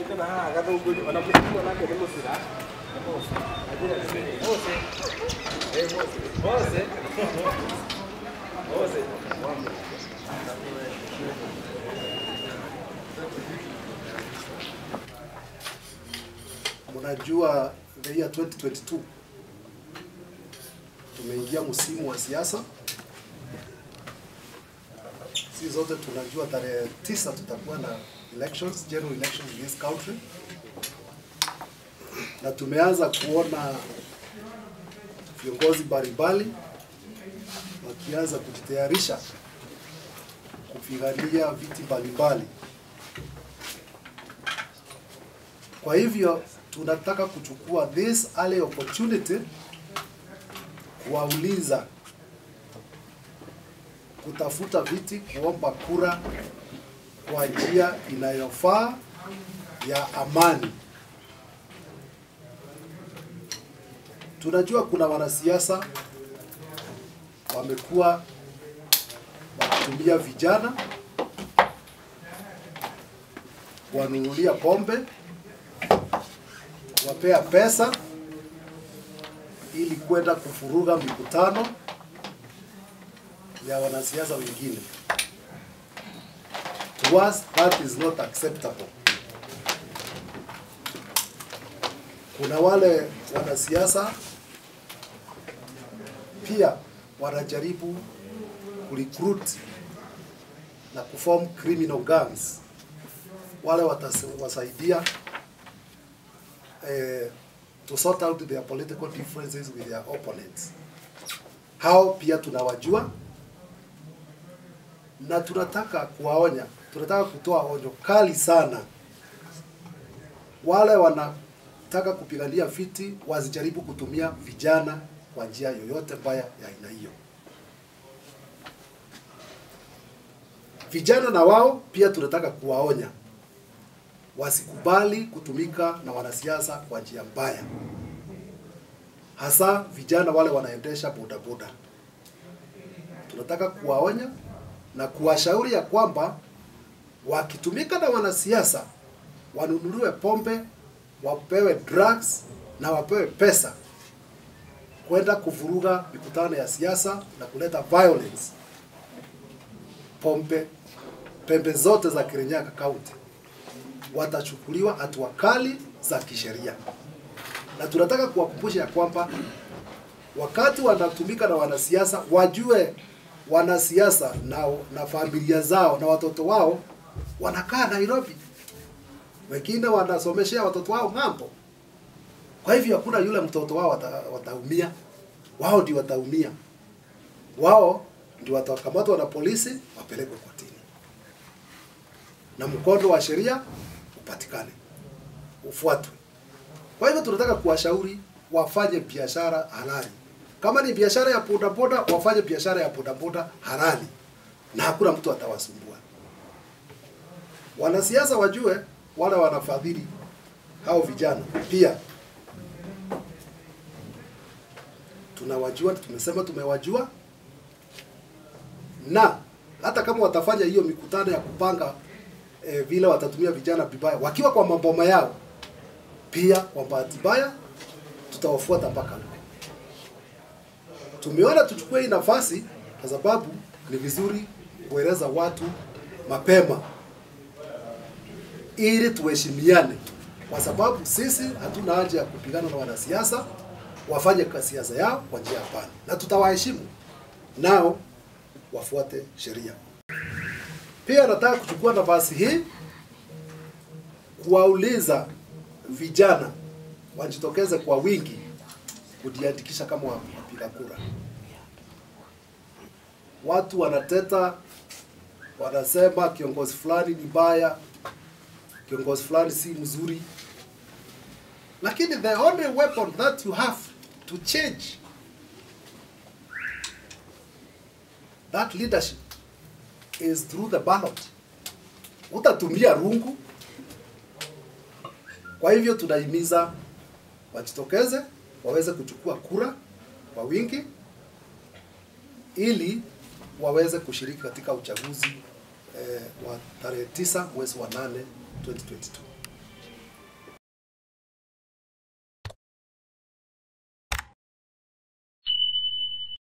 kana haha gathũngũri ona mũtumia nake nĩ mũcira Ajira nĩ Mose eh Mose Mose Mose Mwambe. Mnajua the year 2022 tumeingia msimu wa siasa. Si zote tunajua tarehe tisa tutakuwa na elections, general elections in this country, na tumeanza kuona viongozi mbalimbali wakianza kujitayarisha kupigania viti mbalimbali. Kwa hivyo tunataka kuchukua this early opportunity kuwauliza kutafuta viti, kuomba kura kwa njia inayofaa ya amani. Tunajua kuna wanasiasa wamekuwa wakitumia vijana kuwanunulia pombe wapea pesa ili kwenda kufuruga mikutano ya wanasiasa wengine. To us that is not acceptable. Kuna wale wanasiasa pia wanajaribu kurecruit na kuform criminal gangs, wale watawasaidia eh, to sort out their political differences with their opponents. Hao pia tunawajua na tunataka kuwaonya, tunataka kutoa onyo kali sana. Wale wanataka kupigania viti wasijaribu kutumia vijana kwa njia yoyote mbaya ya aina hiyo. Vijana na wao pia tunataka kuwaonya wasikubali kutumika na wanasiasa kwa njia mbaya, hasa vijana wale wanaendesha bodaboda. Tunataka kuwaonya na kuwashauri ya kwamba wakitumika na wanasiasa wanunuliwe pombe, wapewe drugs na wapewe pesa kwenda kuvuruga mikutano ya siasa na kuleta violence pombe pembe zote za Kirinyaga County watachukuliwa hatua kali za kisheria, na tunataka kuwakumbusha ya kwamba wakati wanatumika na wanasiasa wajue wanasiasa na, na familia zao na watoto wao wanakaa Nairobi, wengine wanasomeshea watoto wao ng'ambo. Kwa hivyo hakuna yule mtoto wao wata, wataumia, wao ndio wataumia, wao ndio watakamatwa na polisi wapelekwe kotini na mkondo wa sheria upatikane ufuatwe. Kwa hivyo tunataka kuwashauri wafanye biashara halali. Kama ni biashara ya bodaboda, wafanye biashara ya bodaboda halali na hakuna mtu atawasumbua. Wanasiasa wajue wale wanafadhili hao vijana pia tunawajua, tumesema tumewajua, na hata kama watafanya hiyo mikutano ya kupanga eh, vile watatumia vijana vibaya wakiwa kwa maboma yao, pia kwa bahati mbaya tutawafuata mpaka huko. Tumeona tuchukue hii nafasi kwa sababu ni vizuri kueleza watu mapema ili tuheshimiane, kwa sababu sisi hatuna haja ya kupigana na wanasiasa, wafanye siasa yao kwa njia hapana, na tutawaheshimu nao wafuate sheria. Pia nataka kuchukua nafasi hii kuwauliza vijana wajitokeze kwa wingi kujiandikisha kama wapiga kura. Watu wanateta, wanasema kiongozi fulani ni mbaya, kiongozi fulani si mzuri, lakini the only weapon that you have to change that leadership is through the ballot. Utatumia rungu. Kwa hivyo tunahimiza wajitokeze waweze kuchukua kura kwa wingi ili waweze kushiriki katika uchaguzi eh, wa tarehe tisa mwezi wa nane 2022.